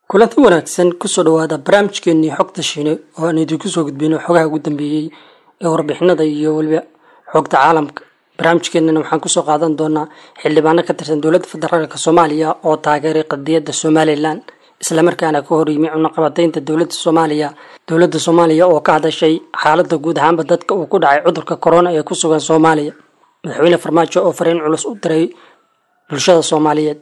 kulanti wanaagsan kusoo dhawaada barnaamijkeenii xogta shiine oo aan idinku soo gudbino xogaha ugu dambeeyey ee warbixinada iyo weliba xogta caalamka barnaamijkeenana waxaan kusoo qaadan doonaa xildhibaano ka tirsan dowladda federaalk soomaaliya oo taageeray qadiyadda somalilan islamarkaana ka hor yimi cunaqabataynta dowladda soomaaliya dowladda soomaaliya oo ka hadashay xaaladda guud ahaanba dadka uu ku dhacay cudurka corona ee ku sugan soomaaliya madaxweyne farmaajo oo fariin culus u diray bulshada soomaaliyeed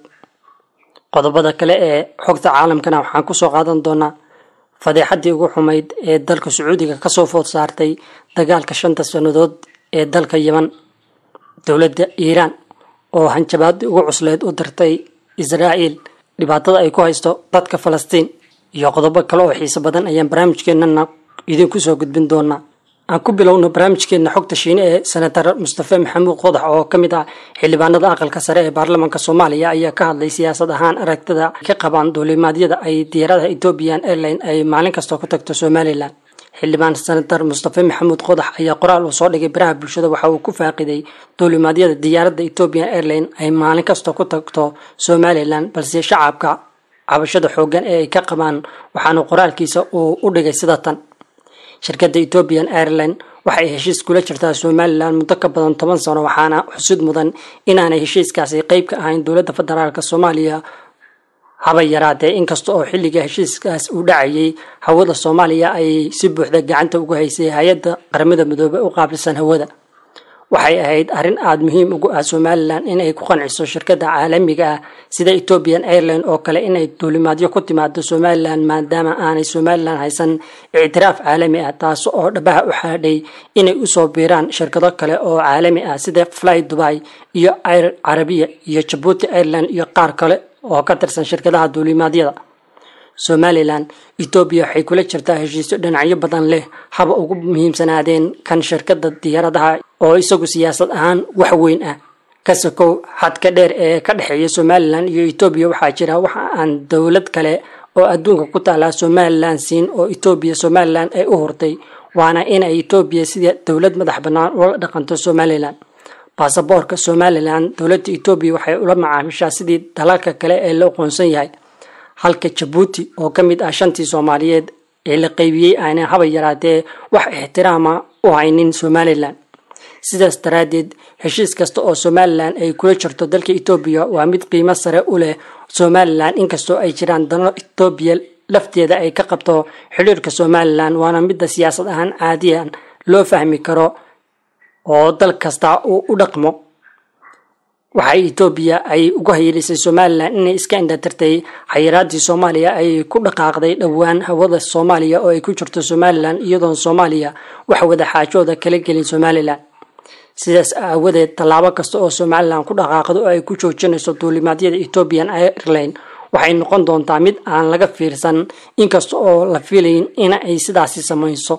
qodobada kale ee xogta caalamkana waxaan kusoo qaadan doonaa fadeexadii ugu xumayd ee dalka sacuudiga kasoo food saartay dagaalka shanta sannadood ee dalka yeman dowladda iiraan oo hanjabaadii ugu cusleed u dirtay israa'iil dhibaatada ay ku haysto dadka falastiin iyo qodobo kale oo xiiso badan ayaan barnaamijkeenana idinku soo gudbin doonaa aan ku bilowno barnaamijkeena xogta shiine ee senatar mustafe maxamuud qodax oo ka mid ah xildhibaanada aqalka sare ee baarlamaanka soomaaliya ayaa ka hadlay siyaasad ahaan aragtida ka qabaan duulimaadyada ay diyaaradaha ethiopian airline ay maalin kasta ku tagto somalilan xildhibaan senatar mustafe maxamuud qodax ayaa qoraal uu soo dhigay baraha bulshada waxa uu ku faaqiday duulimaadyada diyaaradda ethiopian airline ay maalin kasta ku tagto somalilan balse shacabka cabashada xoogan ee ay ka qabaan waxaana qoraalkiisa uu u dhigay sida tan shirkadda ethiopian airline waxay heshiis kula jirtaa somalilan muddo ka badan toban sano waxaana xusid mudan inaanay heshiiskaasi qeyb ka ahayn dowladda federaalk soomaaliya haba yaraatee inkasta oo xilliga heshiiskaas uu dhacayay hawada soomaaliya ay si buuxda gacanta ugu haysay hay-adda qaramada midoobey u qaabilsan hawada waxay ahayd arrin aada muhiim ugu ah somalilan inay ku qanciso shirkadda caalamiga ah sida ethiopian airline oo kale inay duulimaadyo ku timaado somalilan maadaama aanay somalilan haysan ictiraaf caalami ah taas oo dhabaha u xaadhay inay usoo biiraan shirkado kale oo caalami ah sida fly dubai iyo air carabiya iyo jabuuti airline iyo qaar kale oo ka tirsan shirkadaha duulimaadyada somalilan etoobiya waxay kula jirtaa heshiisyo dhinacyo badan leh haba ugu muhiimsanaadeen kan shirkadda diyaaradaha oo isagu siyaasad ahaan wax weyn ah kasakow xadka dheer ee ka dhexeeya somalilan iyo etoobiya waxaa jira waxa aan dowlad kale oo adduunka ku taalaa somalilan siin oo etoobiya somalilan ay u hurtay waana inay etoobiya sida dowlad madax bannaan ula dhaqanto somalilan baasaboorka somalilan dowladda etoobiya waxay ula macaamishaa sidii dalalka kale ee la aqoonsan yahay halka jabuuti oo ka mid ah shantii soomaaliyeed ee la qeybiyey aanay haba yaraatee wax ixtiraama u haynin somalilan sidaas daraaddeed heshiis kasta oo somalilan ay kula jirto dalka etoobiya waa mid qiimo sare u leh somalilan inkastoo ay jiraan dano etoobiya lafteeda ay ka qabto xidhiirka somalilan waana midda siyaasad ahaan caadiyan loo fahmi karo oo dal kasta uu u dhaqmo waxay etoobiya ay uga hayeelisay somalilan inay iska indhatirtay xayiraadii soomaaliya ay ku dhaqaaqday dhowaan hawada soomaaliya oo ay ku jirto somalilan iyadoon soomaaliya wax wada xaajooda kala gelin somalilan sidaas aawadeed tallaabo kasta oo somalilan ku dhaqaaqdo oo ay ku joojinayso duulimaadyada ethiopian airline waxay noqon doontaa mid aan laga fiirsan inkasta oo la filayn in ay sidaasi samayso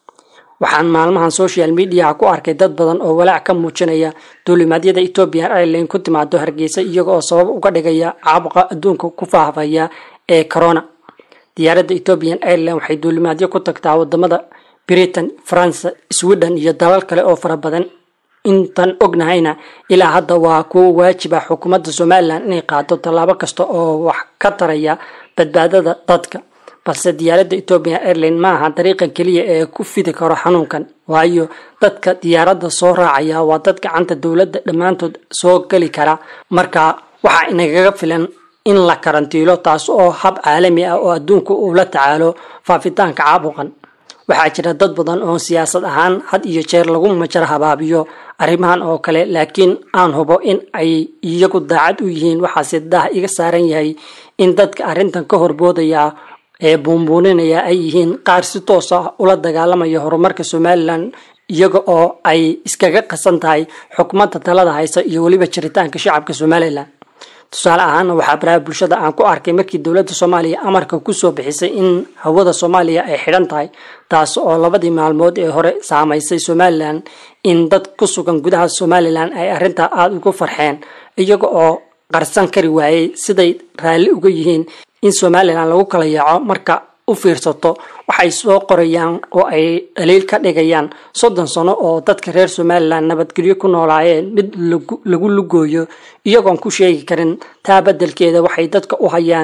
waxaan maalmahan social mediaha ku arkay dad badan oo walaac ka muujinaya duulimaadyada ethiopian airline ku timaado hargeysa iyaga oo sabab uga dhigaya caabuqa adduunka ku faahfaya ee corona diyaaradda ethiopian airline waxay duulimaadyo ku tagtaa wadamada britain france sweden iyo dalal kale oo fara badan intan ognahayna ilaa hadda waa kuwo waajiba xukuumadda somalilan inay qaado tallaabo kasta oo wax ka taraya badbaadada dadka balse diyaaradda ethiopian airline ma aha dariiqa keliya ee ku fidi karo xanuunkan waayo dadka diyaaradda soo raacaya waa dad gacanta dowladda dhammaantood soo geli kara marka waxaa inagaga filan in la karantiilo taas oo hab caalami ah oo adduunka uu la tacaalo faafitaanka caabuqan waxaa jira dad badan oo siyaasad ahaan had iyo jeer lagu majar habaabiyo arrimahan oo kale laakiin aan hubo in ay iyagu daacad u yihiin waxaase daah iga saaran yahay in dadka arrintan ka horboodaya ee buunbuuninaya ay yihiin qaar si toos ah ula dagaalamaya horumarka somalilan iyaga oo ay iskaga qasan tahay xukuumadda talada haysa iyo weliba jiritaanka shacabka somalilan tusaale ahaana waxaa baraha bulshada aan ku arkay markii dowladda soomaaliya amarka kusoo bixisay in hawada soomaaliya ay xidhan tahay taas oo labadii maalmood ee hore saamaysay somalilan in dad ku sugan gudaha somalilan ay arrintaa aada ugu farxeen iyaga oo qarsan kari waayey siday raalli uga yihiin in somalilan lagu kala yaaco marka u fiirsato waxay soo qorayaan oo ay dhaliil ka dhigayaan soddon sano oo dadka reer somalilan nabadgelyo ku noolaayeen mid lagu lugooyo iyagoon ku sheegi karin taa beddelkeeda waxay dadka u hayaan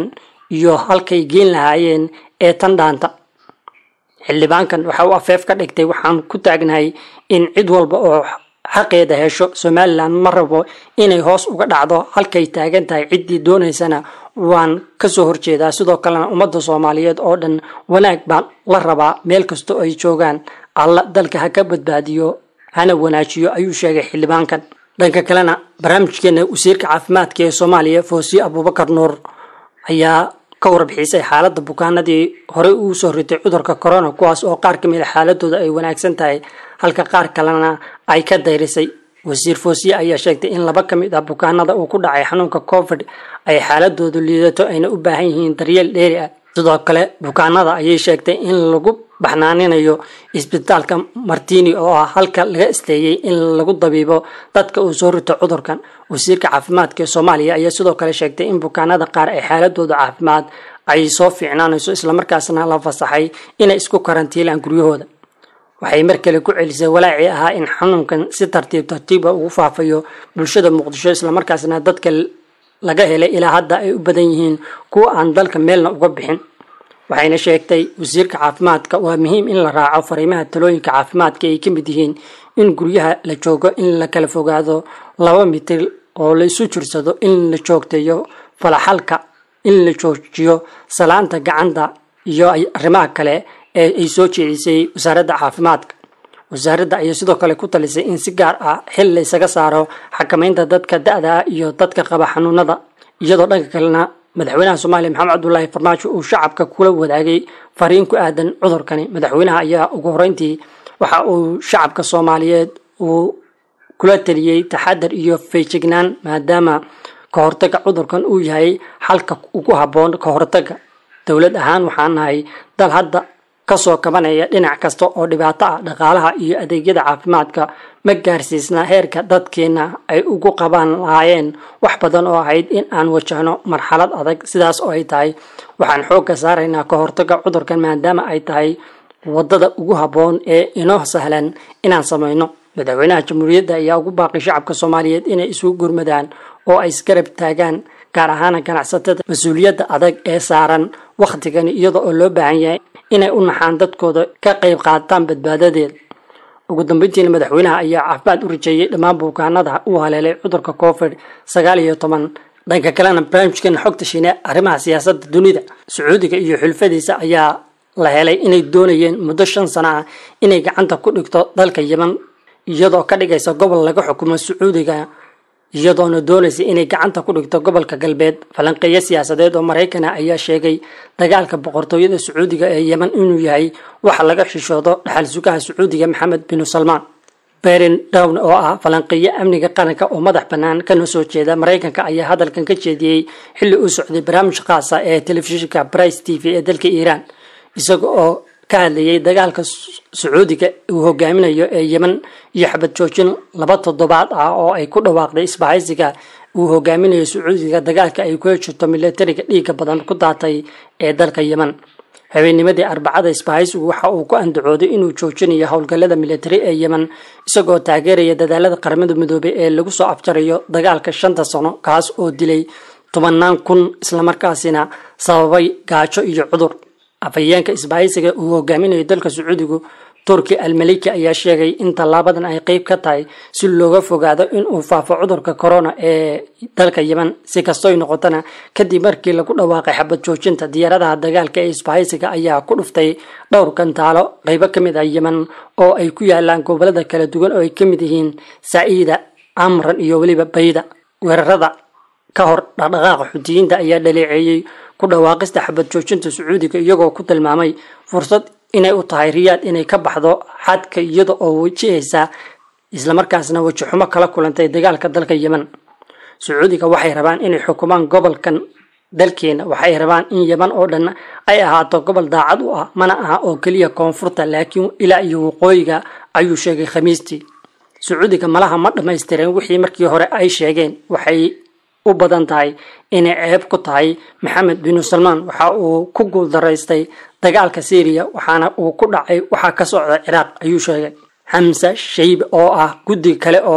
iyo halkay geen lahaayeen ee tan dhaanta xildhibaankan waxa uu afeef ka dhigtay waxaan ku taagnahay in cid walba oo xaqeeda hesho somalilan ma rabo inay hoos uga dhacdo halkay taagan tahay ciddii doonaysana waan kasoo horjeedaa sidoo kalena ummadda soomaaliyeed oo dhan wanaag baan la rabaa meel kastoo ay joogaan alla dalka ha ka badbaadiyo hana wanaajiyo ayuu sheegay xildhibaankan dhanka kalena barnaamijkeena wasiirka caafimaadka ee soomaaliya foosiye abuubakar nuur ayaa ka warbixisay xaaladda bukaanadii horey uu soo ritay cudurka corona kuwaas oo qaar kamid a xaaladooda ay wanaagsan tahay halka qaar kalena ay ka dayrisay wasiir foosiye ayaa sheegtay in laba ka mid ah bukaanada uu ku dhacay xanuunka covid ay xaaladoodu liidato ayna u baahan yihiin daryeel dheeri ah sidoo kale bukaanada ayay sheegtay in lagu baxnaaninayo isbitaalka martini oo ah halka laga isteeyey in lagu dabiibo dadka uu soo rito cudurkan wasiirka caafimaadka ee soomaaliya ayaa sidoo kale sheegtay in bukaanada qaar ay xaaladooda caafimaad ay soo fiicnaanayso islamarkaasna la fasaxay inay isku karantiilaan guryahooda waxay mar kale ku celisay walaacii ahaa in xanuunkan si tartiib tartiiba ugu faafayo bulshada muqdisho islamarkaasna dadka laga helay ilaa hadda ay u badan yihiin kuwa aan dalka meelna uga bixin waxayna sheegtay wasiirka caafimaadka waa muhiim in la raaco fariimaha talooyinka caafimaadka ay ka mid yihiin in guryaha la joogo in la kala fogaado laba mitir oo la isu jirsado in la joogteeyo falaxalka in la joojiyo salaanta gacanta iyo arrimaha kale ee ay soo jeedisay wasaaradda caafimaadka wasaaradda ayaa sidoo kale ku talisay in si gaar ah xil la ysaga saaro xakamaynta dadka da-da iyo dadka qaba xanuunada iyadoo dhanka kalena madaxweynaha soomaaliya maxamed cabdulaahi farmaajo uu shacabka kula wadaagay fariin ku aadan cudurkani madaxweynaha ayaa ugu horeyntii waxa uu shacabka soomaaliyeed uu kula taliyey taxadar iyo feejignaan maadaama ka hortaga cudurkan uu yahay xalka ugu habboon ka hortaga dowlad ahaan waxaan nahay dal hadda kasoo kabanaya dhinac kasta oo dhibaato ah dhaqaalaha iyo adeegyada caafimaadka ma gaarsiisna heerka dadkeena ay ugu qaban lahaayeen wax badan oo ahayd in aan wajahno marxalad adag sidaas oo ay tahay waxaan xoogga saaraynaa ka hortaga cudurkan maadaama ay tahay wadada ugu habboon ee inoo sahlan inaan samayno madaxweynaha jamhuuriyadda ayaa ugu baaqay shacabka soomaaliyeed inay isugu gurmadaan oo ay isgarab taagaan gaar ahaana ganacsatada mas-uuliyadda adag ee saaran wakhtigani iyada oo loo baahan yahay inay u naxaan dadkooda ka qayb qaataan badbaadadeeda ugu dambeyntiina madaxweynaha ayaa caafimaad u rajeeyey dhammaan bukaanada uu haleelay cudurka covid sagaal iyo toban dhanka kalena barnaamijkeena xogta shiine arrimaha siyaasadda dunida sacuudiga iyo xulfadiisa ayaa la helay inay doonayeen muddo shan sano ah inay gacanta ku dhigto dalka yeman iyadoo ka dhigaysa gobol laga xukumo sacuudiga iyadoona doonaysa inay gacanta ku dhigto gobolka galbeed falanqeeyo siyaasadeed oo maraykana ayaa sheegay dagaalka boqortooyada sacuudiga ee yeman inuu yahay waxa laga xishoodo dhaxal sugaha sacuudiga maxamed binu salmaan berin down oo ah falanqeeyo amniga qaranka oo madax bannaan kana soo jeeda maraykanka ayaa hadalkan ka jeediyey xilli uu socday barnaamij khaasa ee telefishinka brice t v ee dalka iiraan isaga oo ka hadlayay dagaalka sacuudiga uu hogaaminayo ee yeman iyo xabad joojin laba toddobaad ah oo ay ku dhawaaqday isbahaysiga uu hogaaminayo sacuudiga dagaalka ay kula jirto milatariga dhiiga badan ku daatay ee dalka yeman habeennimadii arbacada isbahaysigu waxa uu ku andacooday inuu joojinayo howlgallada militari ee yemen isagoo taageeraya dadaalada qaramada midoobay ee lagu soo afjarayo dagaalka shanta sano kaas oo dilay tobanaan kun islamarkaasina sababay gaajo iyo cudur afhayeenka isbahaysiga uu hogaaminayo dalka sacuudigu turki almaliki ayaa sheegay in tallaabadan ay qeyb ka tahay si looga fogaado inuu faafo cudurka corona ee dalka yemen si kastoy noqotona kadib markii lagu dhawaaqay xabad joojinta diyaaradaha dagaalka ee isbahaysiga ayaa ku dhuftay dhowr gantaalo qeybo ka mid ah yemen oo ay ku yaalaan gobolada kala duwan oo ay ka mid yihiin saciida amran iyo weliba bayda weerarada ka hor dhaqdhaqaaqa xuutiyiinta ayaa dhaleeceeyey ku dhawaaqista xabad joojinta sacuudiga iyagoo ku tilmaamay fursad inay u tahay riyaad inay ka baxdo xadka iyada oo wajihaysa islamarkaasna weji xumo kala kulantay dagaalka dalka yemen sacuudiga waxay rabaan inay xukumaan gobolkan dalkeena waxay rabaan in yeman oo dhan ay ahaato gobol daacad u ah mana aha oo keliya koonfurta laakiin ilaa iyo waqooyiga ayuu sheegay khamiistii sacuudiga malaha ma dhammaystireen wixii markii hore ay sheegeen waxay u badan tahay inay ceeb ku tahay maxamed binu salmaan waxa uu ku guuldaraystay dagaalka syriya waxaana uu ku dhacay waxaa ka socda ciraaq ayuu sheegay xamse shaybe oo ah guddi kale oo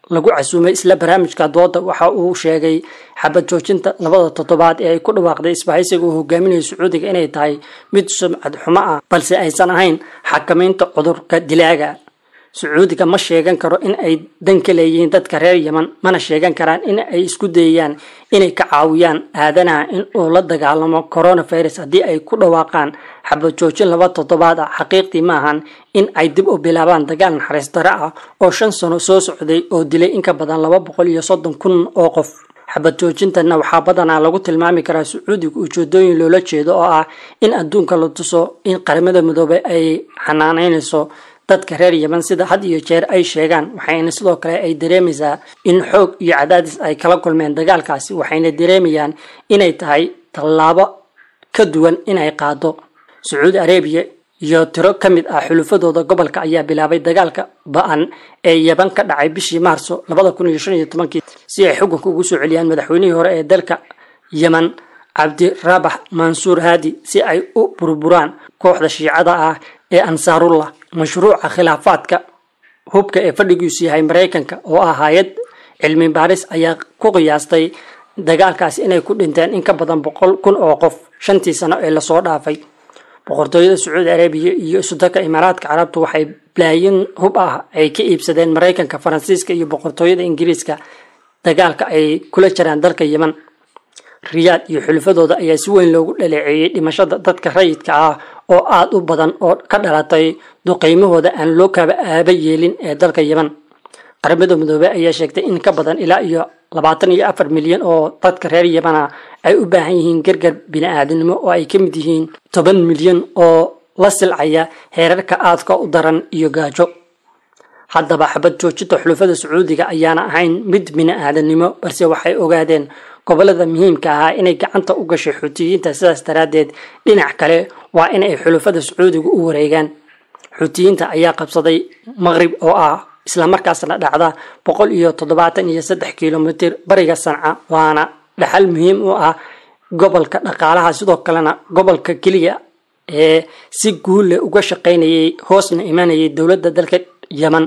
lagu casuumay isla barnaamijka dooda waxa uu sheegay xabad joojinta labada toddobaad ee ay ku dhawaaqday isbahaysiga uu hogaaminayo sacuudiga inay tahay mid sumcad xumo ah balse aysan ahayn xakamaynta cudurka dilaaga sacuudiga ma sheegan karo in ay dan ka leeyihiin dadka reer yeman mana sheegan karaan in ay isku dayayaan inay ka caawiyaan aadanaha in uu la dagaalamo coronavirus haddii ay ku dhawaaqaan xabad joojin laba toddobaad ah xaqiiqdii maahan in ay dib u bilaabaan dagaal naxariis dare ah oo shan sano soo socday oo dilay in ka badan laba boqol iyo soddon kun oo qof xabad joojintana waxaa badanaa lagu tilmaami karaa sacuudiga ujeedooyin loola jeedo oo ah in adduunka la tuso in qaramada midoobay ay xanaanaynayso dadka reer yeman sida had iyo jeer ay sheegaan waxayna sidoo kale ay dareemaysaa in xoog iyo cadaadis ay kala kulmeen dagaalkaasi waxayna dareemayaan inay tahay tallaabo ka duwan inay qaado sacuudi arabiya iyo tiro ka mid ah xulufadooda gobolka ayaa bilaabay dagaalka ba-an ee yeban ka dhacay bishii maarso labada kun iyo shan iyo tobankii si ay xukunka ugu soo celiyaan madaxweynihii hore ee dalka yeman cabdirabax mansuur haadi si ay u burburaan kooxda shiicada ah ee ansaarullah mashruuca khilaafaadka hubka ee fadhigiisu yahay maraykanka oo ah hay-ad cilmi baaris ayaa ku qiyaastay dagaalkaasi inay ku dhinteen in ka badan boqol kun oo qof shantii sano ee lasoo dhaafay boqortooyada sacuudi arabiya iyo isudaka imaaraadka carabtu waxay balaayin hub ah ay ka iibsadeen maraykanka faransiiska iyo boqortooyada ingiriiska dagaalka ay kula jiraan dalka yeman riyaad iyo xulufadooda ayaa si weyn loogu dhaleeceeyey dhimashada dadka rayidka ah oo aada u badan oo ka dhalatay duqeymahooda aan loo kaba aaba yeelin ee dalka yeman qaramada midoobey ayaa sheegtay in ka badan ilaa iyo labaatan iyo afar milyan oo dadka reer yemana ay u baahan yihiin gargar bini-aadinimo oo ay ka mid yihiin toban milyan oo la silcaya heerarka aadka u daran iyo gaajo haddaba xabad joojinta xulufada sacuudiga ayaana ahayn mid bini-aadanimo balse waxay ogaadeen gobolada muhiimka ahaa inay gacanta u gashay xuutiyiinta sidaas daraaddeed dhinac kale waa in ay xulufada sacuudiga u wareegaan xuutiyiinta ayaa qabsaday maqrib oo ah islamarkaasna dhacda boqol iyo toddobaatan iyo saddex kilomitir bariga sanca waana dhaxal muhiim u ah gobolka dhaqaalaha sidoo kalena gobolka keliya ee si guulle uga shaqaynayay hoosna imanayay dowladda dalka yeman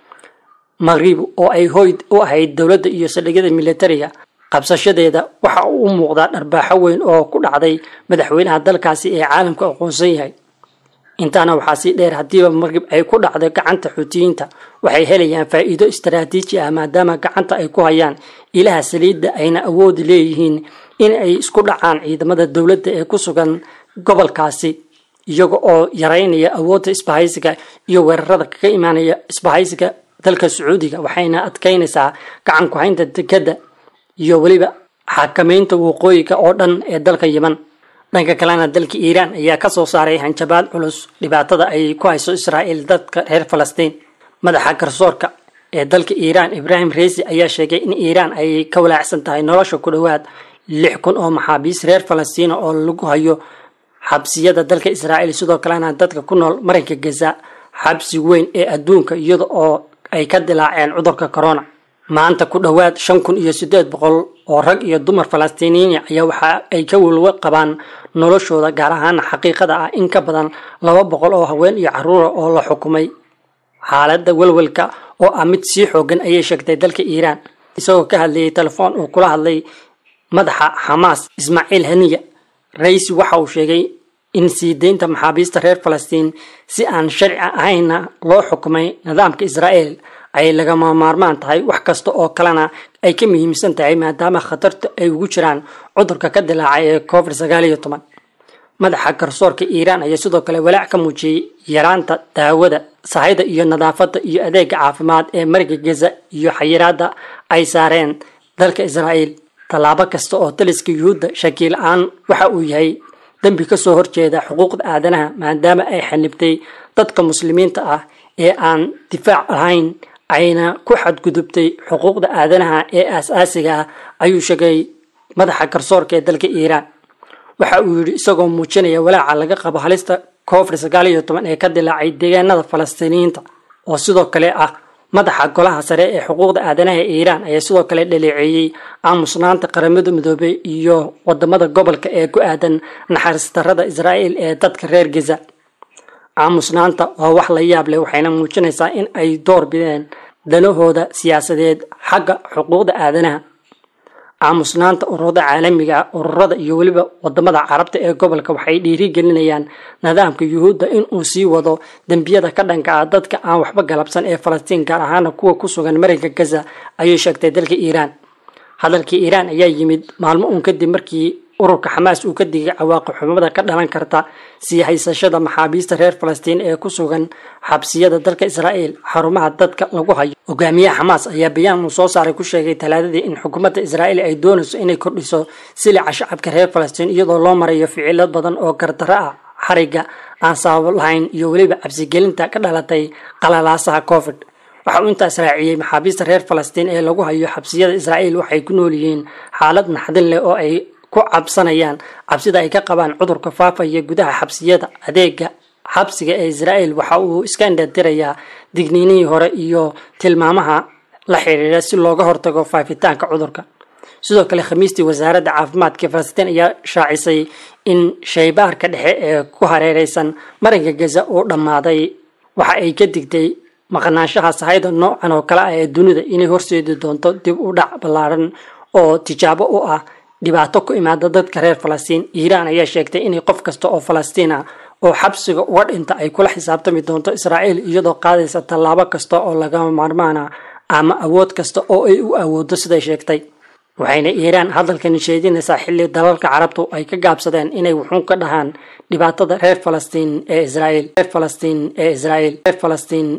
maqrib oo ay hoy u ahayd dowladda iyo saldhigyada militariga qabsashadeeda waxa uu u muuqdaa dharbaaxo weyn oo ku dhacday madaxweynaha dalkaasi ee caalamka aqoonsan yahay intaana waxaa sii dheer haddiiba markib ay ku dhacdo gacanta xuutiyiinta waxay helayaan faa'iido istaraatiiji ah maadaama gacanta ay ku hayaan ilaha saliidda ayna awoodi leeyihiin in ay isku dhacaan ciidamada dowladda ee ku sugan gobolkaasi iyaga oo yaraynaya awoodda isbahaysiga iyo weerarada kaga imaanaya isbahaysiga dalka sacuudiga waxayna adkaynaysaa gacan ku-haynta dekadda iyo weliba xakamaynta waqooyiga oo dhan ee dalka yeman dhanka kalena dalka iiraan ayaa kasoo saaray hanjabaad culus dhibaatada ay ku hayso israa'iil dadka reer falastiin madaxa garsoorka ee dalka iiraan ibraahim reisi ayaa sheegay in iiraan ay ka walaacsan tahay nolosha ku dhowaad lix kun oo maxaabiis reer falastiina oo lagu hayo xabsiyada dalka israa'iil sidoo kalena dadka ku nool marinka gaza xabsi weyn ee adduunka iyada oo ay ka dilaaceen cudurka corona maanta ku dhowaad shan kun iyo siddeed boqol oo rag iyo dumar falastiiniyiin ayaa waxa ay ka welwa qabaan noloshooda gaar ahaan xaqiiqada ah in ka badan laba boqol oo haween iyo caruura oo la xukumay xaaladda welwelka oo ah mid sii xoogan ayay sheegtay dalka iiraan isagoo ka hadlayay telefoon uu kula hadlay madaxa xamaas ismaaciil haniya raisi waxa uu sheegay in sii deynta maxaabiista reer falastiin si aan sharci ahayna loo xukumay nidaamka israa'iil ay lagama maarmaan tahay wax kasta oo kalena ay ka muhiimsan tahay maadaama khatarta ay ugu jiraan cudurka ka dilaacay ee covid sagaal iyo toban madaxa garsoorka iiraan ayaa sidoo kale walaac ka muujiyey yaraanta daawada sahayda iyo nadaafadda iyo adeega caafimaad ee mariga gaza iyo xayiraada ay saareen dalka israa'iil tallaabo kasta oo taliska yuhuudda shakii la-aan waxa uu yahay dembi kasoo horjeeda xuquuqda aadanaha maadaama ay xanibtay dadka muslimiinta ah ee aan difaac lahayn ayna ku xadgudubtay xuquuqda aadanaha ee aas-aasiga ah ayuu sheegay madaxa garsoorka ee dalka iiraan waxa uu yidhi isagoo muujinaya walaaca laga qabo halista covid sagaal iyo toban ee ka dilaacay deegaanada falastiiniyiinta oo sidoo kale ah madaxa golaha sare ee xuquuqda aadanaha ee iiraan ayaa sidoo kale dhaleeceeyey aamusnaanta qaramada midoobey iyo wadamada gobolka ee ku aadan naxariis darrada israa'iil ee dadka reer gaza aamusnaanta waa wax la yaab leh waxayna muujinaysaa in ay door bideen danahooda siyaasadeed xagga xuquuqda aadanaha aamusnaanta ururada caalamiga ururada iyo weliba wadamada carabta ee gobolka waxay dhiirigelinayaan nidaamka yuhuudda inuu sii wado dembiyada ka dhanka ah dadka aan waxba galabsan ee falastiin gaar ahaana kuwa ku sugan marinka gaza ayay sheegtay dalka iiraan hadalkii iiraan ayaa yimid maalmo uun kadib markii ururka xamaas uu ka digay cawaaqib xumada ka dhalan karta sii haysashada maxaabiista reer falastiin ee ku sugan xabsiyada dalka israa'iil xarumaha dadka lagu hayo hogaamiyaha xamaas ayaa bayaan uu soo saaray ku sheegay talaadadii in xukuumadda israa'iil ay doonayso inay kordhiso silica shacabka reer falastiin iyadoo loo marayo ficilo badan oo gardarro ah xariga aan sabab lahayn iyo weliba cabsigelinta ka dhalatay qalalaasaha covid waxa uu intaas raaciyey maxaabiista reer falastiin ee lagu hayo xabsiyada israa'iil waxay ku nool yihiin xaalad naxdin leh oo ay ku cabsanayaan cabsida ay ka qabaan cudurka faafaya gudaha xabsiyada adeega xabsiga ee israa'iil waxa uu iska indhatirayaa digniinihii hore iyo tilmaamaha la xiriira si looga hortago faafitaanka cudurka sidoo kale khamiistii wasaaradda caafimaadka falastiin ayaa shaacisay in shaybaarka dhexe ee ku hareereysan marinka gaza uu dhammaaday waxa ay ka digtay maqnaanshaha sahayda noocan oo kale ah ee dunida inay horseedi doonto dib u dhac ballaaran oo tijaabo u ah dhibaato ku imaada dadka reer falastiin iiraan ayaa sheegtay inay qof kasta oo falastiin ah oo xabsiga uga dhinta ay kula xisaabtami doonto israa'iil iyadoo qaadaysa tallaabo kasta oo lagama maarmaana ama awood kasta oo ay u awoodo siday sheegtay waxayna iiraan hadalkani sheedinaysaa xilli dalalka carabtu ay ka gaabsadeen inay wuxuun ka dhahaan dhibaatada reer falastiin ee israa'iil reer falastiin ee israa'iil reer falastiin